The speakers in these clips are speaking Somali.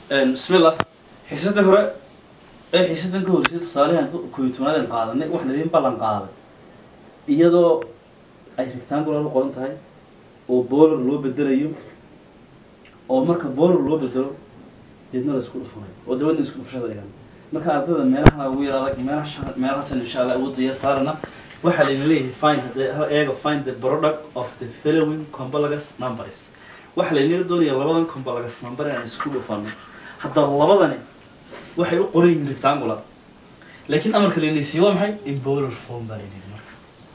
bismillah xiisadan hore ee xiisadan ka horeysay tusaalehan kooyo tobnaadan qaadanay wax laydin ballan qaaday iyadoo ay rectangular u qoran tahay oo boolar loo bedelayo oo marka boolar loo bedelo deedna la isku dhufunayo oo dabadna isku dhufashada dhigan marka ardayda meelahan ugu yar adag meelaha meelahaasan insha allah ugu diyaar saarana waxaa layna leeyahay find the eega find the product of the following complex numbers waxaa laynaga doonaya labadan complex number inaan isku dhufano haddaba labadani waxay u qoran yihiin rectangular laakiin amarka laynaysiiye waa maxay in bowler form baa laynayihi marka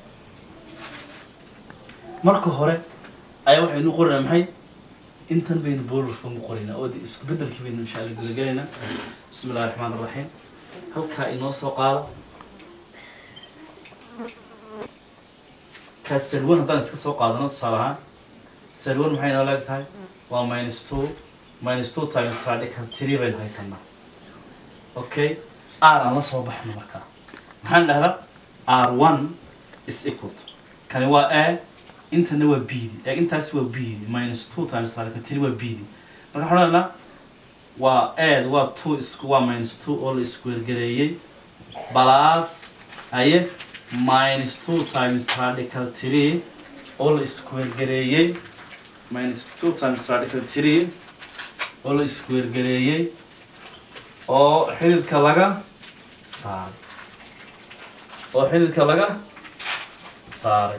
marka hore ayaa waxaynu qoranaa maxay intan baynu bowler form u qoraynaa oo de isku bedelkii baynu insha allah gudagelaynaa bismi illahi raxmaan raxiim halkaa inoo soo qaado kaa salwan haddaan iska soo qaadano tusaale ahaan salwan maxay inoo leeg tahay waa minus two minus two times radical three baynu haysanaa okay r aan la soo baxno markaa maxaan dhahdaa r one is equal to kani waa a intana waa b di ee intaasi waa b di minus two times radical three waa b di marka waxaan dhahnaa waa aad waa two isku waa minus two oo la isku wergareeyey plus haye minus two times radical three oo la isku wergareeyey minus two times radical three oo la isku wergareeyey oo xididka laga saaray oo xididka laga saaray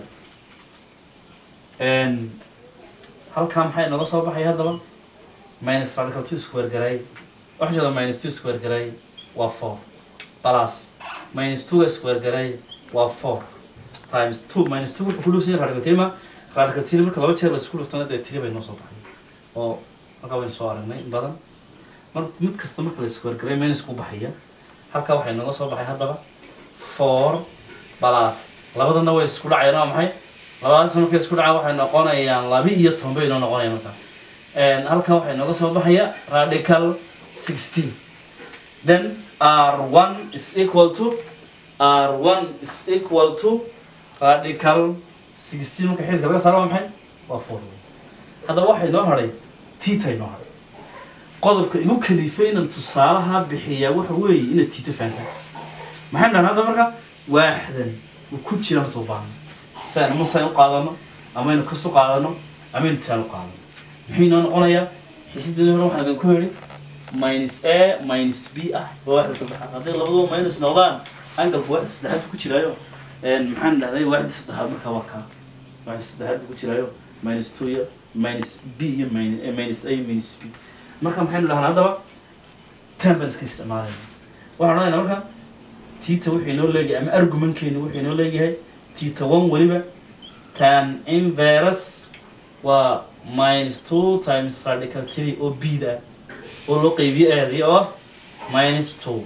halkaa maxay nooga soo baxaya haddaba minus radical two square garay waxaa jeeda minus two square garay waa four plus minus two square garay waa four times two minus two wuxuu ku dhuusanya radical three ma radical three marka laba jeer la isku dhuftana dee three bay noo soo baxay oo halkaa waynu soo aragnay in badan mar mid kasta marka la square garay minus ku baxaya halkaa waxay nooga soo baxay haddaba four plus labadana way isku dhacayaan waa maxay labadaas markay isku dhacaan waxay noqonayaan laba iyo toban bay noo noqonayaan markaa halkan waxay nooga soo baxaya radical sixteen then r one is equal to r one is equal to radical sixteen marka xididka laga saaro waa maxay waa four haddaba waxay noo hadhay tita noo hadhay qodobka igu kalifay inaan tusaalaha bixiyaa waxa weeye inaad tita fahantaan maxay dhahan hadda marka waaxdan uu ku jira horta u baahno saan ama saan u qaadano amaynu kasu qaadano amaynu taan u qaadano muxuu inoo noqonayaa xiisadii hore waxaan idin ku yidhi minus a minus b ah waa waxda saddexaad hadday labaduba minus noqdaan angalku waxda saddexaad ku jiraayo maxaan dhahday waxda saddexaad markaa waa kaa waxda saddexaad ku jiraayo minus two iyo minus b iyo minus a minus b marka maxaynu dhahnaa haddaba tan baan iska isticmaalayna waxaan odhanaynaa marka tita wuxuu inoo leeyahay ama argumentkeenu wuxuu inoo leeyahay tita one weliba tan inverus waa minus two times radical three oo b da oo loo qeybiyo aadi oo minus two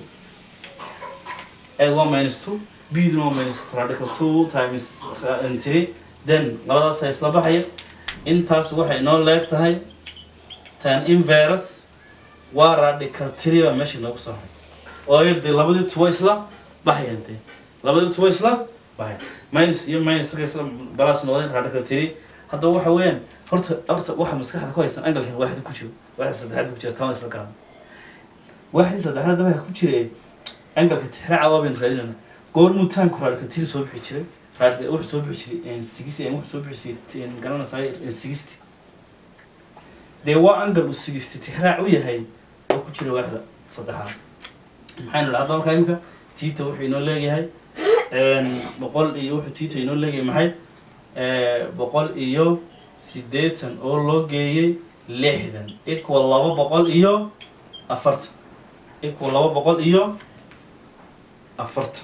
aad waa minus two b duna waa minus radical two times three then labadaasa isla baxaya intaas waxay inoo leeg tahay tan inverus waa radical three baa meesha inoogu soo haray oo ayadee labadii tuwa isla baxayaan dee labadii tuwa isla baxaya minus iyo minus markay isla balas noqdeen radical three haddaba waxa weeyaan horta horta waxa maskaxda ku haysan angalkan waaxda ku jiro waaxda saddexaad ku jira taan isla garan waaxdii saddexaad waxa ku jira angalka tixraaca waa baynu raadinayna goormuu taanku radical three soo bixi jiray radical wuxuu soo bixi jiray sixty wuxuu soo bixi jiray garanaysaa sixty dee waa angal uu sixty tixraac u yahay oo ku jira waaxda saddexaad maxaynu dhahaa dalka imika tita wuxuu inoo leeyahay boqol iyo wuxuu tita inoo leeyahay maxay boqol iyo siddeetan oo loo geeyey lixdan equal laba boqol iyo afartan equal laba boqol iyo afartan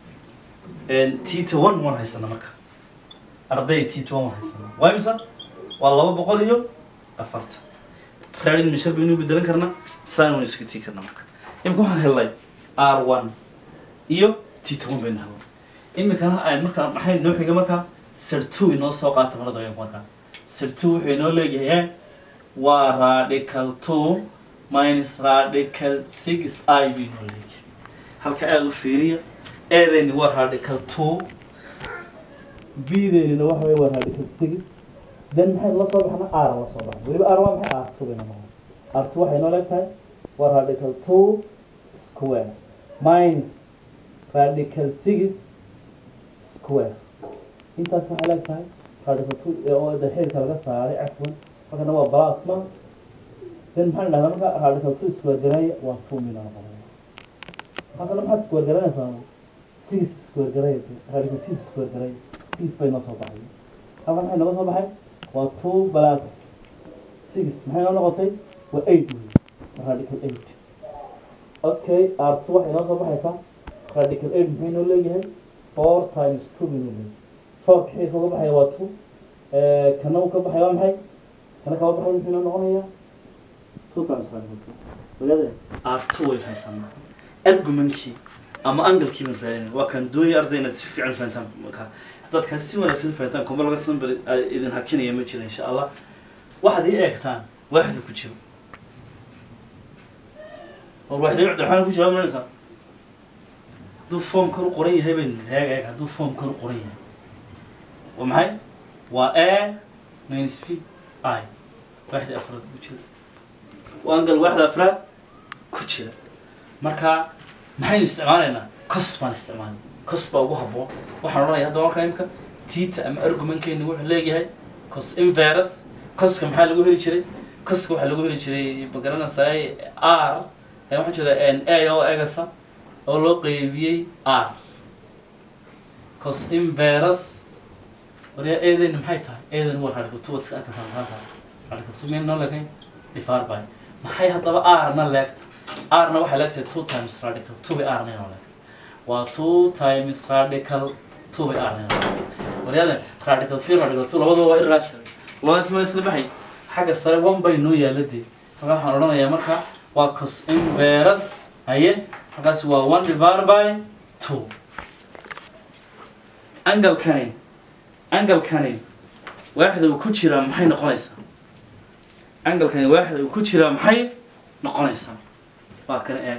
tita one waan haysana marka arday tita one waan haysana waa imisa waa laba boqol iyo afartan raadin mishar baynu bedelan karnaa saan waynu iska tii karnaa marka imika waxaan helnay r one iyo tita one baynu helnay imikana ay markaa maxay noo xiga markaa sirtu inoo soo qaata marada wayanku markaa sirtu wuxuu inoo leeyahay waa radical two minus radical six i buu inoo leeyahay halka aada u fiiriya eedayni waa radical two b-deynina waxa wey waa radical six then maxay la soo baxna r la soo baxna weliba r waa maxay r two bayna noqonaysa r two waxay inoo leeg tahay waa radical two square minus radical six square intaas waxay leeg tahay radical two oo de xeerka laga saaray cafwan halkana waa plasma then maxaan dhahdaa marka radical two square gareeya waa two mina noqonaya halkana maxaad square garanaysaa six square gareeya radical six square gareeya six bay noo soo baxay halkan maxay nooga soo baxay waa two plus six maxay noo noqotay waa eight wey waa radical eight okay r two waxay noo soo baxaysaa radical eight maxay noo leeyahay four times two bay noo leeyahay four kaxii kaga baxaya waa two kana uu ka baxaya waa maxay kana kaba baxaya maxay noo noqonayaa two times radical two wadaade r two way haysanaa argumentkii ama angalkii baan raadinay waa kan doonaya arday inaad si fiican fahantaan markaa dadkan si wanaagsan fahantaan kuma laga number idin hakinaya ma jira insha allah waxaad ii eegtaan waaxda ku jiro war waaxda cabdiraxmaan ku jira maranaysaa hadduu form kor u qoran yahay bayn eeg eeg hadduu form kor u qoran yahay waa maxay waa a minus p i waaxda afraad ku jira waa angal waaxda afraad ku jira marka maxaynu isticmaalaynaa cos baan isticmaalay cos baa ugu habboon waxaan odhanaya hadda markaa imka tita ama argumentkeenni wuxuu leeyahay cos inverus coska maxaa lagu heli jiray coska waxaa lagu heli jiray magaranaysaa r ee waxaan jeedaa a oo egasa oo loo qeybiyey r cos inverus waryaa eedan maxay tahay eedan waa radical two iska arkaysaa halkaa radical two meel noo leekayn difaar by maxay haddaba r na leegta r na waxay leegtahay two times radical two bay r na inoo leegta waa two times radical two bay r na inoo leegta waryaadan radical three radical two labadaba waa irrational labadaas ma isla baxay xagga sare one bay noo yaalla dee halkaa waxaan odhanayaa marka waa cos inverus haye halkaas waa one divided by two angalkani angalkani waaxda uu ku jiraa maxay noqonaysaa angalkani waaxda uu ku jiraa maxay noqonaysaa waa kana eeg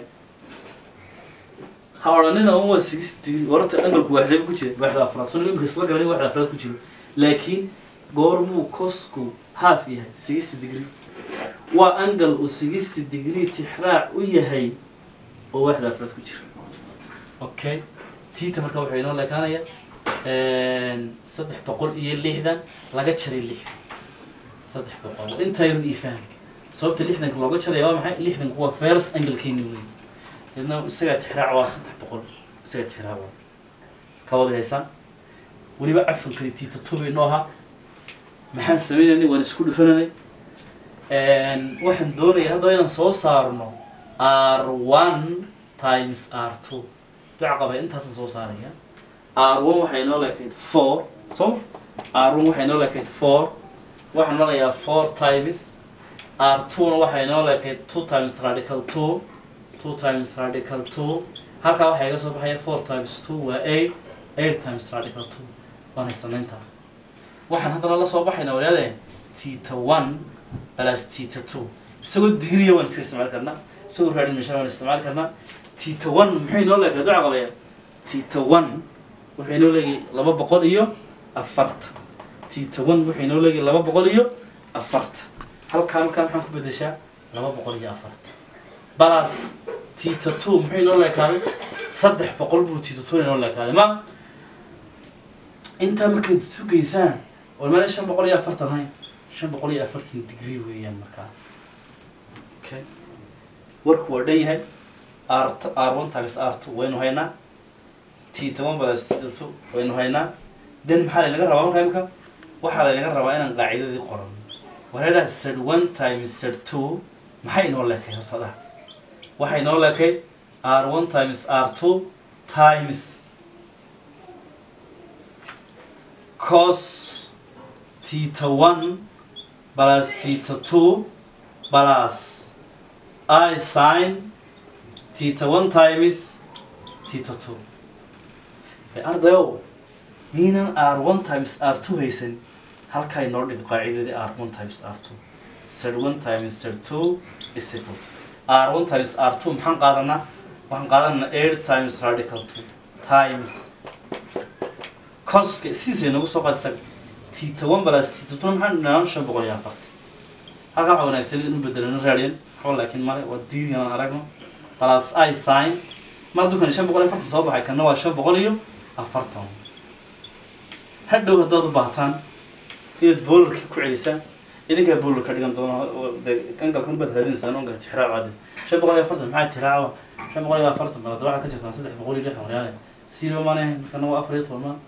ha odhanina un waa sixty wararta angalku waaxdaba ku jira waaxda afraad soo imika isla garanay waaxda afraad ku jiro laakiin goormuu cosku half yahay sixty degree waa angal uu sixty degree tixraac u yahay oo waaxda afraad ku jira okay tiita marka waxay inoo leekaanaya saddex boqol iyo lixdan laga jaray lixdan saddex boqol intaynan ii fahmi sababta lixdanka looga jaraya waa maxay lixdanku waa first angalkeeni wey deedna isagaa tixraac waa saddex boqol isagaa tixraac waa kawada haysaan weliba cafankani tiita tubi noo ahaa maxaan sameynaynay waan isku dhufananay waxaan doonaya haddaba inaan soo saarno r one times r two duca qaba intaasaan soo saaraya r one waxay inoo leekayd four so r one waxay inoo leekayd four waxaan marayaa four times r two na waxay inoo leekayd two times radical two two times radical two halkaa waxaa iga soo baxaya four times two waa eight eight times radical two waan haysanayntaa waxaan haddana la soo baxaynaa walaadeen tita one plus tita two isagoo digriya waan iska isticmaali karnaa isagoo raadin meeshaan waan isticmaali karnaa tita one maxay inoo leekayd duca qabaya tita one wuxuu inoo leegay laba boqol iyo afartan tita one wuxuu inoo leegay laba boqol iyo afartan halkaa halkaa maxaan ku bedeshaa laba boqol iyo afartan balas tita two muxuu inoo leekaaday saddex boqol buu tita two inoo leekaaday ma intaa markaad sugaysaan oo meel shan boqol iyo afartan hayn shan boqol iyo afartan degree weeyaan markaa okay warku waa dhan yahay r r one times r two waynu haynaa tita one plus tita two waynu haynaa then maxaa laynaga rabaa markaa imka waxaa laynaga rabaa inaan qaacidadii qoran wareedhaha sed one times sed two maxay inoo leekay horta dhaha waxay inoo leekay r one times r two times cos theta one plus theta two plus i sin theta one times theta two de ardayow miinan r one times r two haysan halkaa inoo dhig qaacidadii r one times r two z one times z two is equal to r one times r two maxaan qaadanaa waxaan qaadanaa eight times radical two times coska sidiisay nagu soo qaadisa tita one plus tita two maxaan dhinaan shan boqol iyo afartan halkaa waxaa wanaagsan in bedelano radian waxba laakiin male waa diidigan aan aragno plus i sin mar hadduu kan shan boqol iyo afartan soo baxay kana waa shan boqol iyo afartan hadhow haddaad u baahataan inaad boolarka ku celisaan idinkaa boolar ka dhigan doona kankalkan baad raadinaysaan onka tixraacaade shan boqol iyo afartan maxaa tixraaca shan boqol iyo afartan bal hadda waxaad ka jirtaan saddex boqol iyo lixdan reyaale silo maane kana waa afar iyo toban maan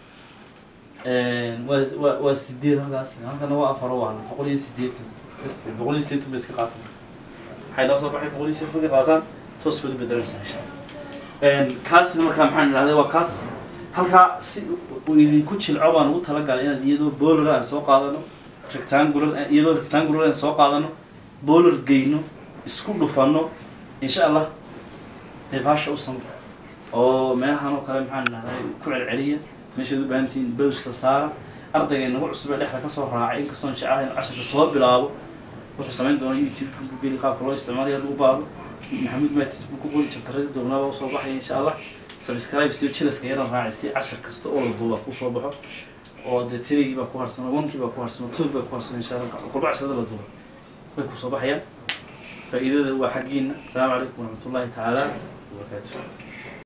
waa waa waa sideed halkaas halkana waa afar waa boqol iyo sideetan boqol iyo sideetan bay iska qaataan waxay noo soo baxay boqol iyo sideetan bay qaataan toos baad u bedelaysaa insha allah kaasna markaa maxaan idhahday waa kaas halkaa si uu idinku jilco baan ugu talagalay inaad iyadoo boolar aan soo qaadano rectangular iyadoo rectangular aan soo qaadano boolar geyno isku dhufano insha allah dee baasha u samro oo meelahan oo kale maxaan idhahday ku celceliya meeshaad u baahan tihiin bowsta saara ardayga inagu cusub ee dhexda kasoo raacay inkastoon jecelahay in casharka soo bilaabo wuxuu samayn doona youtube ku geli qaabka loo isticmaalayo hadduu u baahdo maxamuud matis buu ku qori jabtaradii doonaa usoo baxaya insha allah subscribe siyo jilaska yaran raacay si cashar kasta oo la duuba kusoo baxo oo dee tirigii baa ku harsan onkii baa ku harsan two baa ku harsan insha allah qurba casharada la duuba way kusoo baxayaan faa'iidada waa xaggiina asalaamu calaykum waraxmatullahi tacaala wabarakaatu